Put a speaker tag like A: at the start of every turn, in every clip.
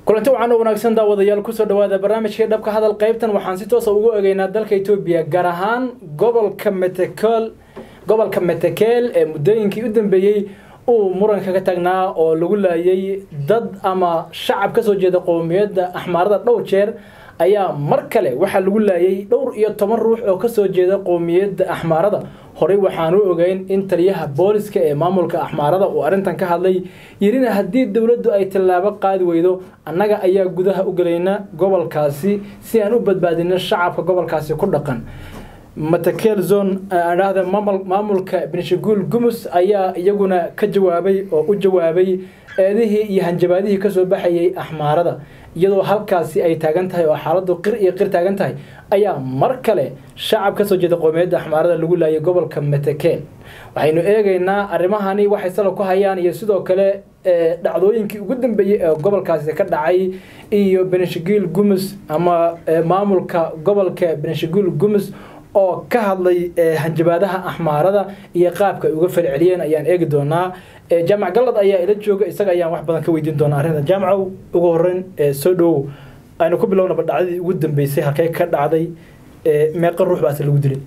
A: kulanti wacan oo wanaagsan daawadayaal kusoo dhawaada barnaamijkii dhabka hadal qaybtan waxaan si toosa ugu egeynaa dalka etoobiya gaar ahaan gobolka metekel gobolka metekeel ee muddooyinkii u dambeeyey uu muran kaga taagnaa oo lagu laayay dad ama shacab kasoo jeeda qowmiyadda axmaarada dhowr jeer ayaa mar kale waxaa lagu laayay dhowr iyo toban ruux oo kasoo jeeda qowmiyadda axmaarada horey waxaan u ogeyn in taliyaha booliska ee maamulka axmaarada uu arrintan ka hadlay yirina haddii dowladdu ay tallaabo qaadi weydo annaga ayaa gudaha u gelayna gobolkaasi si aan u badbaadino shacabka gobolkaasi ku dhaqan matakeel zone adhahda maamulka benishaguul gumus ayaa iyaguna ka jawaabay oo u jawaabay eedihii iyo hanjabaadihii kasoo baxayay axmaarada iyadoo halkaasi ay taagan tahay oo xaaladu qir iyo qir taagan tahay ayaa mar kale shacab kasoo jeeda qowmiyadda axmaarada lagu laayay gobolka metekeel waxaynu eegeynaa arrimahani waxay salo ku hayaan iyo sidoo kale dhacdooyinkii ugu dambeeyey ee gobolkaasi ka dhacay iyo benishaguul gumus ama maamulka gobolka benishaguul gumus oo ka hadlay hanjabaadaha axmaarada iyo qaabka ay uga falceliyeen ayaan eegi doonaa jaamac gallad ayaa ila jooga isaga ayaan wax badan ka weydiin doonaa arrinta jaamacow ugu horeyn soo dhowow aynu ku bilownaba dhacdadii ugu dambeysay halkay ka dhacday meeqa ruux baase lagu dilay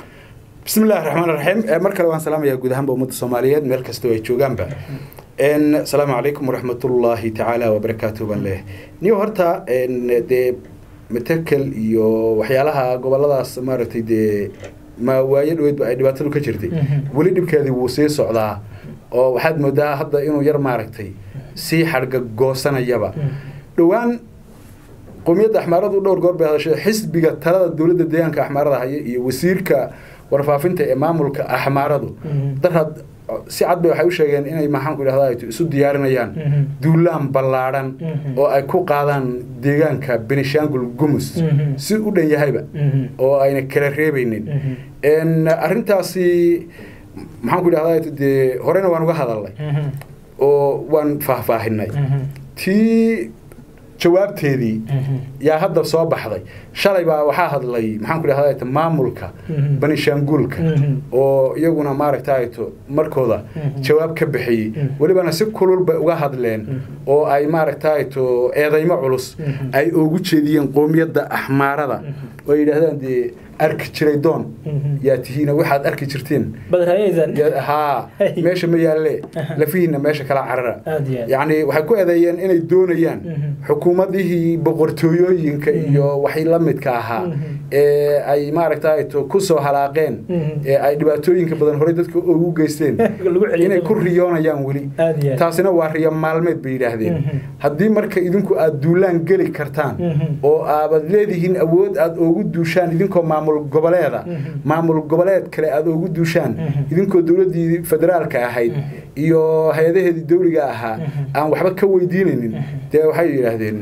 B: bismi illahi raxmaan raxiim mar kale waan salaamayaa guud ahaanba ummadda soomaaliyeed meel kastoo ay joogaanba asalaamu calaykum waraxmatullaahi tacaala wabarakaatuh baan leeyahay niyo horta dee metekel iyo waxyaalaha goboladaas maaragtay dee ma waayo dhaweydba ay dhibaatadu ka jirtay weli dhibkeedii wuu sii socdaa oo waxaad moodaa hadda inuu yar maaragtay sii xadhga goosanayaba dhowaan qowmiyadda axmaaradu dhowr goor bay hadashay xisbiga talada dowladda deegaanka axmaarada haya iyo wasiirka warfaafinta ee maamulka axmaaradu darad si cad bay waxay u sheegeen inay maxaanku idhahda isu diyaarinayaan duulaan ballaadhan oo ay ku qaadaan deegaanka benishangul gumus si u dhan yahayba oo ayna kala reebaynin arrintaasi maxaanku idhahda dee horena waan uga hadalnay oo waan faahfaahinay tii jawaabteedii yaa hadda soo baxday shalay baa waxaa hadlay maxaanku idhahda maamulka banishaanguulka oo iyaguna maaragtayto markooda jawaab ka bixiyey welibana si kulul bay uga hadleen oo ay maaragtayto eedaymo culus ay ugu jeediyeen qoomiyadda axmaarada oo ay yidhahdaan dee arki jiray doon yaa tihiina waxaad arki jirteen haa meesha ma yaalle lafihiina meesha kala carara yacni waxay ku eedeeyeen inay doonayaan xukuumadihii boqortooyooyinka iyo waxay la midka ahaa ee ay maaragtayto ku soo halaaqeen ee ay dhibaatooyinka badan horey dadka ugu geysteen inay ku riyoonayaan weli taasina waa riyo maalmeed bay yidhaahdeen haddii marka idinku aad duulaan geli kartaan oo aabad leedihiin awood aad oogu duushaan idinkoo maamul goboleeda maamul goboleed kale aada oogu duushaan idinkoo dowladdii federaalka ahayd iyo hay-adaheedii dawliga ahaa aan waxba ka weydiinaynin dee waxay yidhaahdeen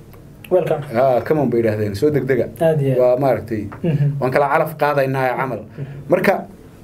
B: camon bay yidhahdeen soo degdega waa maaragtay waan kala calaf qaadaynaa camal marka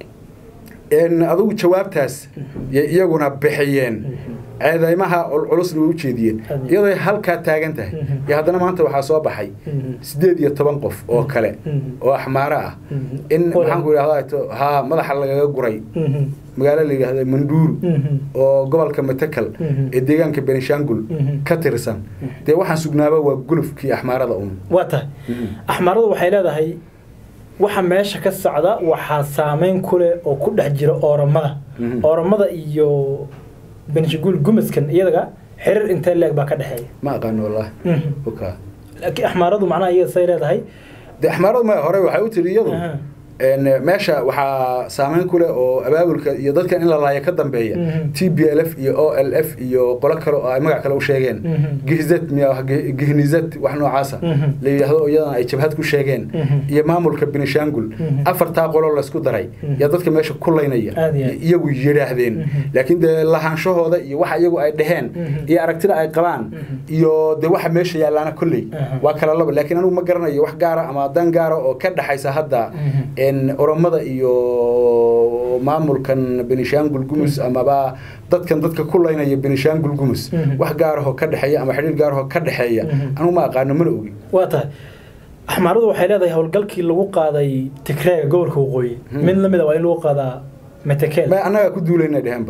B: adugu jawaabtaas yay iyaguna bixiyeen ceedaymaha culculusna way u jeediyeen iyadoo halkaa taagan tahay iyo haddana maanta waxaa soo baxay siddeed iyo toban qof oo kale oo axmaaro ah in maxaanku idhahda haa madaxa lagaga guray magaalo la yidhahda manduuru oo gobolka metekel ee deegaanka benishangul ka tirsan dee waxaan sugnaaba waa gulufkii axmaarada un
A: waa tahay axmaaradu waxay leedahay waxa meesha ka socda waxaa saameyn ku leh oo ku dhex jira ooramada ooramada iyo benishaguul gumaskan iyaga xiriir intee leeg baa ka dhexeeya
B: ma aqaano wallahi
A: laakiin axmaaradu macnaha iyada say leedahay
B: de axmaaradu ma hore waxay u tiri iyadu meesha waxaa saameyn ku leh oo abaabulka iyo dadkan in la laayo ka dambeeya t b l f iyo o l f iyo qolo kale oo ay magac kale u sheegeen gihzad gihnizad wax noocaasa la yidhaahdo iyadana ay jabhad ku sheegeen iyo maamulka benishangul afartaa qolo laysku daray yaa dadka meesha ku laynaya iyagu yidhaahdeen laakiin dee lahaanshahooda iyo waxa iyagu ay dheheen iyo aragtida ay qabaan iyo dee waxa meesha yaallaana kolley waa kala laba laakiin anigu ma garanayo wax gaara ama dan gaara oo ka dhexaysa hadda oromada iyo maamulkan benishangul gumus amaba dadkan dadka ku laynaya benishangul gumus wax gaarahoo ka dhexeeya ama xidhiir gaarahoo ka dhexeeya anugu ma aqaano mana ogi
A: waa tahay axmaaradu waxay leedahay howlgalkii lagu qaaday tigreega gobolka waqooyi mid lamid a waa in lagu qaadaa metekeel
B: ma annagaa ku duulayna dheheenba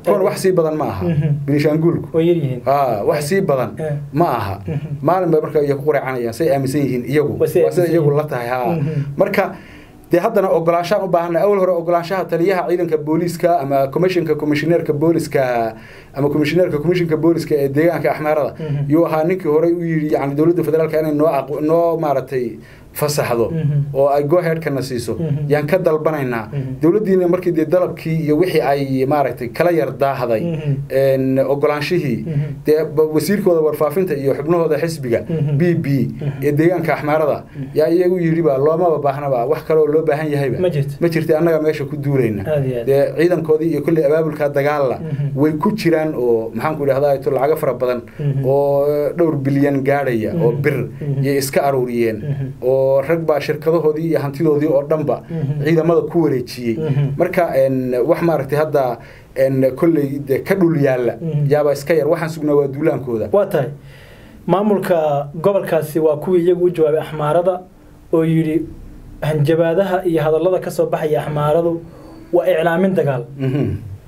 B: kuwan wax sii badan ma aha
A: Mhm.
B: binishaanguulku
A: way yaryihiin
B: aa wax sii badan
A: Eh.
B: ma aha
A: Mhm.
B: maalin bay marka ku quracanayaan say aaminsan yihiin iyagu
A: Waa say
B: waa sida
A: aaminsan
B: iyagu
A: yihiin.
B: la tahay haa
A: Mhm.
B: marka dee haddana ogolaanshaan u baahanay awal hore ogolaanshaha taliyaha ciidanka booliiska ama commissionka commissioneerka booliska ama commissioneerka commissionka booliska ee deegaanka axmeerada
A: Mhm.
B: yuu ahaa ninkii horey u yidhi yani dowladda federaalka inay noo aqo- noo maaragtay fasaxdo
A: Mhm.
B: oo ay goheadkana siiso
A: Mhm.
B: yaan ka dalbanaynaa
A: Mhm.
B: dowladdiina markii dee dalabkii iyo wixii ay maaragtay kala yar daahday
A: Mhm.
B: een, ogolaanshihii
A: Mhm.
B: dee ba- wasiirkooda warfaafinta iyo xubnahooda xisbiga
A: Mhm.
B: b b ee deegaanka axmaarada yaa iyagu yidhiba loomaba baahnaba wax kaleoo loo baahan yahayba
A: Ma jirto.
B: ma jirta annaga meesha ku duulayna
A: Aad iyo aad.
B: dee ciidankoodii iyo kolley abaabulka dagaalla
A: Mhm.
B: way ku jiraan oo maxaanku idhahdaa to lacago fara badan
A: Mhm.
B: oo dhowr bilyan gaadhaya oo
A: Mhm.
B: bir
A: Mhm.
B: yay iska aruuriyeen
A: Mhm.
B: oo rag baa shirkadahoodii iyo hantidoodii oo dhanba
A: Mhm.
B: ciidamada ku wareejiyey
A: Mhm.
B: marka een, wax maaragtay hadda een, kolley dee ka dhul yaalla
A: Mhm.
B: yaaba iska yar waxaan sugnaa waa duulaankooda
A: waa tahay maamulka gobolkaasi waa kuwii iyagu u jawaabay axmaarada oo yidhi hanjabaadaha iyo hadallada ka soo baxaya axmaaradu waa iclaamin dagaal
B: Mhm.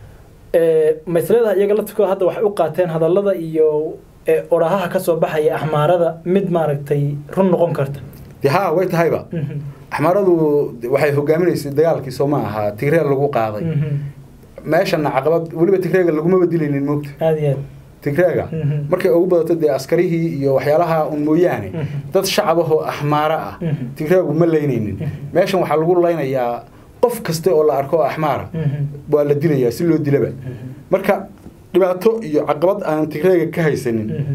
A: Ee, masladaha iyaga laftirkooda hadda waxay u qaateen hadallada iyo ee, orahaha ka soo baxaya axmaarada mid maaragtay run noqon karta
B: dee haa way tahayba
A: Mhm.
B: axmaaradu waxay hogaaminaysay dagaalkii soo ma aha tigreel lagu qaaday
A: Mhm.
B: meeshana caqabad weliba tigreega lagumaba dilaynin moogta
A: aad iyo aad
B: tigreega
A: Mhm.
B: markay ugu badato dee askarihii iyo waxyaalaha un mooyaane
A: Mhm.
B: dad shacabahoo axmaaro ah
A: Mhm.
B: tigreegu ma laynaynin
A: Mhm.
B: meeshan waxaa lagu laynayaa qof kasta oo la arko oo axmaara
A: Mhm.
B: waa la dilayaa si loo dilaba
A: Mhm.
B: marka dhibaato iyo caqabad aan tigreega ka haysanin
A: Mhm.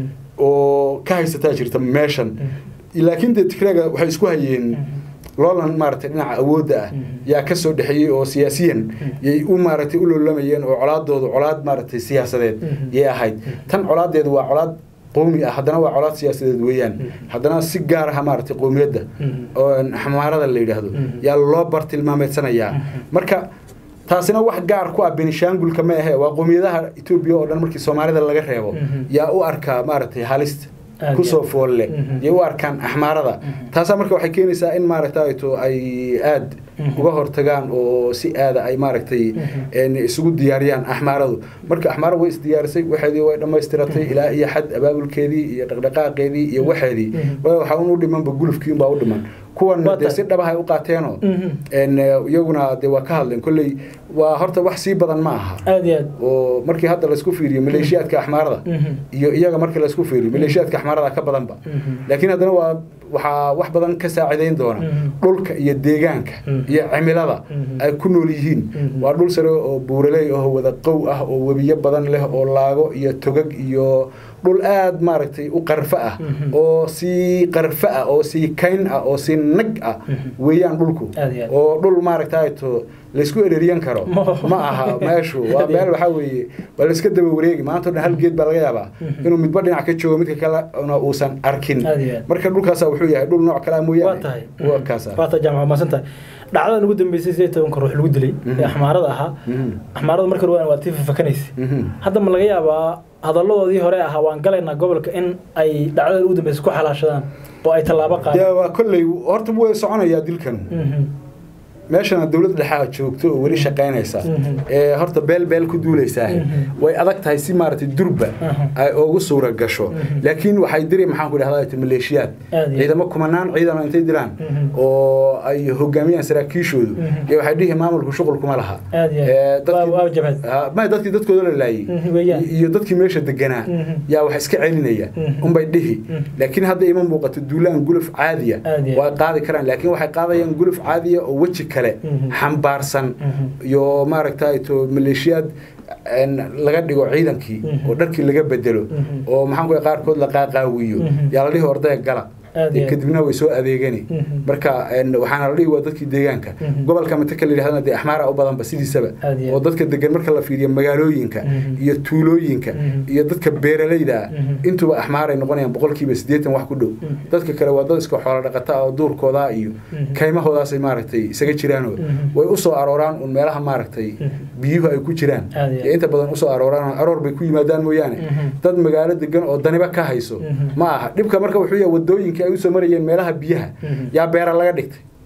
B: oo ka haysataa jirta meeshan laakiin dee tigreega waxay isku hayeen loolan maaragtay dhinaca awoodda ah
A: Mhm.
B: yaa ka soo dhexeeyey oo siyaasiyan yay u maaragtay u loolamayeen oo colaadoodu colaad maaragtay siyaasadeed
A: Mhm.
B: yay ahayd tan colaadeedu waa colaad qowmi ah haddana waa colaad siyaasadeed weeyaan
A: Mhm.
B: haddana si gaar ah maaragtay qowmiyadda
A: Mhm.
B: oo xamaarada la yidhaahdo
A: Mhm.
B: yaa loo bartilmaameedsanayaa
A: Mhm.
B: marka taasina wax gaar ku ah benishaangulka ma ahe waa qowmiyadaha etoobiya oo dhan markii soomaalida laga reebo
A: Mhm.
B: yaa u arkaa maaragtay halista
A: Aad
B: kusoo
A: iyo-
B: foolle
A: Mhm.
B: yay u arkaan axmaarada
A: Mhm.
B: taasaa marka waxay keenaysaa in maaragtay to ay aad
A: Mhm.
B: uga hortagaan oo si aada ay maaragtay
A: Mhm.
B: een isugu diyaariyaan axmaaradu marka axmaara way isdiyaarisay waxeedii way dhammaystiratay ilaa iyo xad abaabulkeedii iyo dhaqdhaqaaqeedii iyo waxeedii
A: Mhm.
B: waayo waxaa un u dhimanba gulufkii unbaa u dhiman kuwan
A: Waa
B: dee
A: tahay.
B: si dhabahay u qaateenoo
A: Mhm.
B: een iyaguna dee waa ka hadleen kolley waa horta wax sii badan ma aha
A: aad iyo aad
B: oo markii hadda laysku fiiriyo maleeshiyaadka axmaarada
A: Mhm.
B: iyo iyaga markii laysku fiiriyo maleeshiyaadka axmaarada ka badanba
A: Mhm.
B: laakiin haddana waa waxaa wax badan ka saacidayn doona
A: Mhm.
B: dhulka iyo deegaanka
A: Mhm.
B: iyo cimilada
A: Mhm.
B: ay ku nool yihiin
A: Mhm.
B: waa dhul sare oo buuraley ah oo wada qow ah oo webiyo badan leh oo laago iyo togag iyo dhul aad maaragtay u qarfo ah
A: Mhm.
B: oo sii qarfo ah oo sii kayn ah oo sii nag ah
A: Mhm.
B: weeyaan dhulku
A: Aad iyo aad.
B: oo dhul maaragtay to laysku ereriyan karo
A: Ma-
B: ma aha meeshu waa
A: Aad iyo
B: meel
A: aad.
B: waxaa weeye waa layska daba wareegi maanta o dhan hal geed baa laga yaabaa
A: Mhm.
B: inuu midba dhinac ka joogo midka kalena uusan arkin
A: Aad iyo aad.
B: marka dhulkaasa wuxuu yahay dhul nooc kale ah
A: waa
B: mooyaane
A: tahay
B: waa kaasa
A: waa tahay jaamac maasan tahay dhacdadan ugu dambeysay sideed tobanka ruux lagu dilay
B: Mhm.
A: ee axmaarada ahaa
B: Mhm.
A: axmaarada marka hore waa tii fafakanaysa
B: Mhm.
A: hadda ma laga yaabaa hadalladoodii hore ahaa waan galaynaa gobolka in ay dhacdadan ugu dambeysay ku xalaashadaan oo ay tallaabo
B: dee
A: qaadaan
B: waa kolley horta way soconayaa dilkan
A: Mhm.
B: meeshana dowlad dhexaa joogto oo weli shaqaynaysa
A: Mhm.
B: ee horta beel beel ku duulaysaa
A: Mhm.
B: way adag tahay si maaragtay durba
A: Mhm.
B: ay ugu suura gasho
A: Mhm.
B: laakiin waxay diri maxaan ku dhahdaa maleeshiyaad
A: Aad iyo-
B: ciidamo kumanaan ciidan intay diraan
A: Mhm.
B: oo ay hogaamiyaan saraakiishoodu
A: Mhm.
B: iyo waxay dhihi maamulku shuqul kuma laha
A: Aad iyo-
B: Ee, dadkii-
A: waa- waa jabhad.
B: Ha, ma dadkii dadkooda la laayay
A: Mhm, weeyaan.
B: iyo dadkii meesha deganaa
A: Mhm.
B: yaa wax iska celinaya
A: Mhm.
B: unbay dhihi
A: Mhm.
B: laakiin hadda ima muuqato duulaan guluf caadiya
A: Aad iyo-
B: waa qaadi karaan laakiin waxay qaadayaan guluf caadiya oo weji kale
A: Mhm.
B: xambaarsan
A: Mhm.
B: iyo maaragtay to maleeshiyaad een, laga dhigo ciidankii
A: Mhm.
B: oo dharkii laga bedelo
A: Mhm.
B: oo maxaan ku qaarkood la qaaqaawiyo
A: Mhm.
B: yaa la dhihi ordaya gala
A: Aad iyo-
B: kadibna way soo adeegani
A: Mhm.
B: marka een, waxaana la dhihi waa dadkii deegaanka
A: Mhm.
B: gobolka mataka la yidhahdana dee axmaara u badanba sidiisaba
A: Aad iyo-
B: oo dadka degan marka la fiiriyo magaalooyinka
A: Mhm.
B: iyo tuulooyinka
A: Mhm.
B: iyo dadka beeralayda ah
A: Mhm.
B: intuba axmaaray noqonayaan boqolkiiba siddeetan wax ku dhow
A: Mhm.
B: dadka kale waa dad iska xoolo dhaqata oo duurkooda iyo
A: Mhm.
B: kaymahoodaasay maaragtay isaga jiraanoo
A: Mhm.
B: way usoo arooraan un meelaha maaragtay
A: Mhm.
B: biyuhu ay ku jiraan
A: Aad iyo-
B: iyo inta badan usoo arooraan aroor bay ku yimaadaan mooyaane
A: Mhm.
B: dad magaalo degan oo daniba ka hayso
A: Mhm.
B: ma aha dhibka marka wuxuu yahay wadooyinka ay usoo marayeen meelaha biyaha
A: Mhm.
B: yaa beera laga dhigtay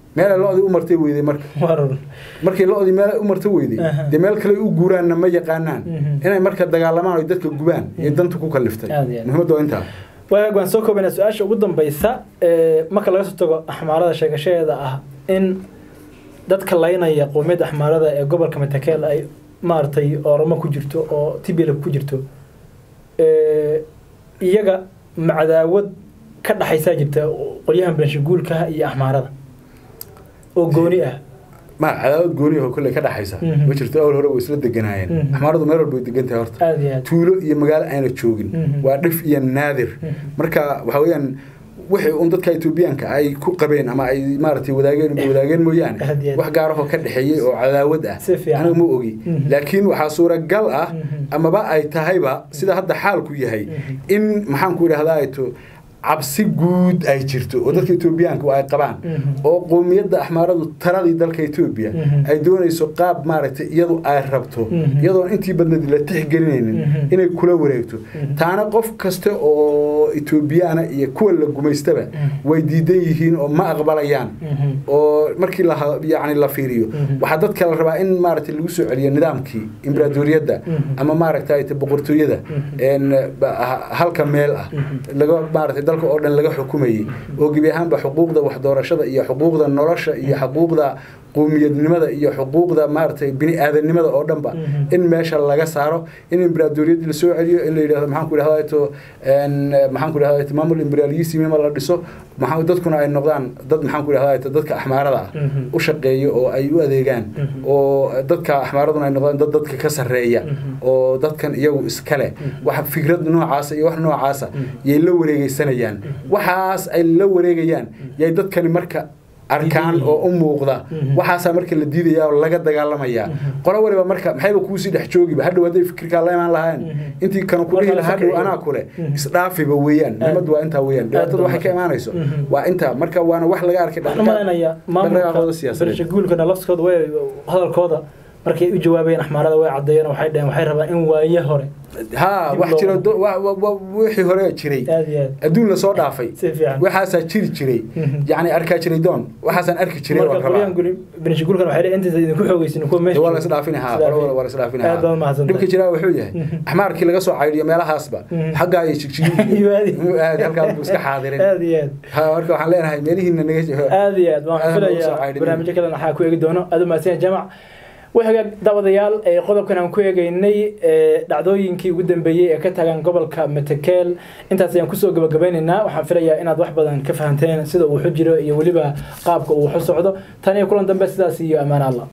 B: meelay lo-dii u martay weyday marka
A: warun
B: markii lo-dii meel u marta weyday
A: Aha.
B: dee meel kale u guuraanna ma yaqaanaan
A: Mhm.
B: inay marka dagaalamaan oy dadka gubaan iyo danta ku kaliftay
A: Aad iyo aad.
B: muhiimadda waa intaa
A: waag waan soo koobaynaa su-aasha ugu dambeysa ee marka laga soo tago axmaarada sheegashadeeda ah in dadka laynaya qowmiyadda axmaarada ee gobolka matakeel ay maaragtay oromo ku jirto oo tibila ku jirto ee, iyaga macdaawad ka dhaxaysaa jirta qolyahan benshaguulka iyo axmaarada oo gooni ah
B: ma cadaawad gooniyaho kolley ka dhaxaysa
A: Mhm.
B: ma jirto awal hore way isla deganaayeen
A: Mhm.
B: axmaaradu meel walba way degan tahay horta
A: aada iyo aad
B: tuulo iyo magaalo ayna joogin
A: Mhm.
B: waa dhif iyo naadir
A: Mhm.
B: marka waxa weeyaan wixii un dadka etoobiyaanka ay ku qabeen ama ay maaragtay wadaageen wadaageen mooyaane
A: Aad iyo aad.
B: wax gaarahoo ka dhexeeyey oo cadaawad ah
A: Si fiican.
B: aniga ma ogi
A: Mhm.
B: laakiin waxaa suuragal ah
A: Mhm.
B: amaba ay tahayba sida hadda xaalku yahay
A: Mhm.
B: in maxaanku idhahdaa to cabsi guud ay jirto oo dadka etoobiyaanka ay qabaan
A: Mhm.
B: oo qowmiyadda axmaaradu taladii dalka etoobiya
A: Mhm.
B: ay doonayso qaab maaragtay iyadu ay rabto
A: Mhm.
B: iyadoon intii badneed la tixgelinaynin
A: Mhm.
B: inay kula wareegto
A: Mhm.
B: taana qof kasta oo etoobiyaana iyo kuwa la gumaystaba
A: Mhm.
B: way diidan yihiin oo ma aqbalayaan
A: Mhm.
B: oo markii la yani la fiiriyo
A: Mhm.
B: waxaa dadka la rabaa in maaragtay lagu soo celiyo nidaamkii imberaadoriyadda
A: Mhm.
B: ama maaragtay boqortooyada
A: Mhm.
B: een, ba- ha- halka meel ah
A: Mhm.
B: laga maaragtay dalka oo dhan laga xukumayay oo gebi ahaanba xuquuqda waxdoorashada iyo xuquuqda nolosha iyo xuquuqda qowmiyadnimada iyo xuquuqda maaragtay bini aadanimada oo dhanba
A: Mhm.
B: in meesha laga saaro in imberaadoriyadii lasoo celiyo in la yidhahdo maxaan ku idhahdaa to een, maxaan ku idhahdaa to maamul imberaalismima la dhiso maxaa dadkuna ay noqdaan dad maxaan ku idhahdaa to dadka axmaarada ah
A: Mhm.
B: u shaqeeyo oo ay u adeegaan
A: Mhm.
B: oo dadka axmaaraduna ay noqdaan dad dadka ka sarreeya
A: Mhm.
B: oo dadkan iyagu iskale
A: Mhm.
B: wax fikrad noocaasa iyo wax noocaasa
A: Mhm.
B: yay la wareegeysanayaan
A: Mhm.
B: waxaas ay la wareegayaan yay dadkani marka arkaan
A: Diidan
B: oo u muuqda
A: Mhm.
B: waxaasaa marka la diidaya oo laga dagaalamaya
A: Mhm.
B: qolo waliba marka maxayba kuusii dhex joogiba hadhow hadday fikirkaa la imaan lahayn
A: Mhm.
B: intii kanu ku
A: Marka
B: dhihi
A: la
B: lahaa hadhow
A: fakriyo.
B: anaa kule
A: Mhm.
B: isdhaafiba weeyaan muhimaddu waa intaa weeyaan dhibaatada waxay ka imaanayso
A: Mhm.
B: waa intaa marka waana wax laga arkay
A: waxaan u malaynayaa
B: dhaqdhaqaaqooda
A: maamulka
B: siyaasadeed
A: bershaguulkana lafskooda way hadalkooda markay u jawaabayeen axmaarada way caddeeyeen waxay dhaheen waxay rabaan in waaye hore
B: ها
A: dib
B: wax
A: loo-
B: jira do- wa- wa- wa- wixii hore jiray
A: aad iyo aad
B: adduun lasoo dhaafay
A: si fiican
B: waxaasaa jiri jiray
A: Mhm.
B: yacni arkaa jiray doon waxaasaan arki jiray
A: marka
B: waan rabaa
A: qolyahan guli bershaguulkana waxay dhaheen intaas idinku xoogeysin kuwa meesha
B: waa la isdhaafinaha qolo waa la isdhaafinaha
A: aad baad mahadsantahay.
B: dhibka jiraa wuxuu yahay
A: Mhm.
B: axmaarkii laga soo caydiyo meelahaasba
A: Mhm.
B: xaggaa iyo jigjigi
A: Iwaadi.
B: aad halkaa buu iska xaadirin
A: aad iyo aad
B: ha marka waxaan leenahay meelihiina naga
A: aad iyo aad waan
B: Aad baan usoo
A: filayaa
B: caydhinay.
A: barnaamijyo kalena waxaa ku eegi doono aad u mahadsan yahay jamac waxaga daawadayaal ee qodobkan aan ku eegeynay ee dhacdooyinkii ugu dambeeyey ee ka tagan gobolka metekeel intaas ayaan kusoo gabagabeynaynaa waxaan filayaa inaad wax badan ka fahanteen sida uu waxu jiro iyo weliba qaabka uu waxu socdo tan iyo kulan dambe sidaas iyo ammaan alla